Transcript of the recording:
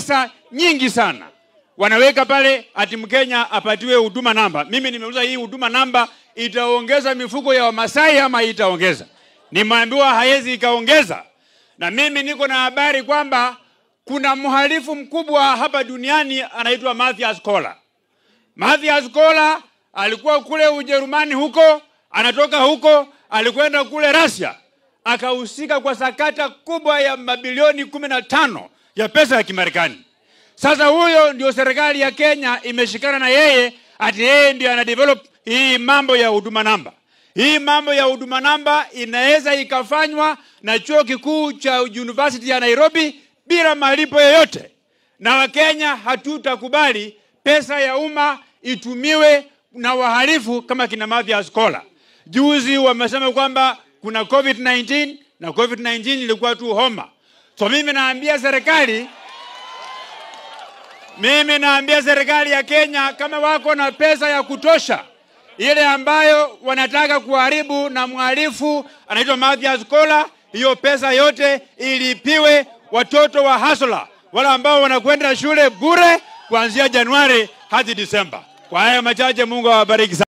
pesa nyingi sana wanaweka pale ati Mkenya apatiwe huduma namba. Mimi nimeuliza hii huduma namba itaongeza mifuko ya Wamasai ama itaongeza? Nimeambiwa haiwezi ikaongeza, na mimi niko na habari kwamba kuna mhalifu mkubwa hapa duniani anaitwa Mathias Koller. Mathias Koller alikuwa kule Ujerumani huko, anatoka huko, alikwenda kule Russia, akahusika kwa sakata kubwa ya mabilioni kumi na tano ya pesa ya Kimarekani. Sasa huyo ndio serikali ya Kenya imeshikana na yeye, ati yeye ndio ana develop hii mambo ya huduma namba. Hii mambo ya huduma namba inaweza ikafanywa na chuo kikuu cha University ya Nairobi bila malipo yoyote, na Wakenya hatutakubali pesa ya umma itumiwe na wahalifu kama kina Mathias Koller. Juzi wamesema kwamba kuna COVID-19 na COVID-19 ilikuwa tu homa. So mimi naambia serikali mimi naambia serikali ya Kenya kama wako na pesa ya kutosha ile ambayo wanataka kuharibu na mhalifu anaitwa Mathias Koller, hiyo pesa yote ilipiwe watoto wa hasla wale ambao wanakwenda shule bure kuanzia Januari hadi Disemba. Kwa haya machache, Mungu awabariki sana.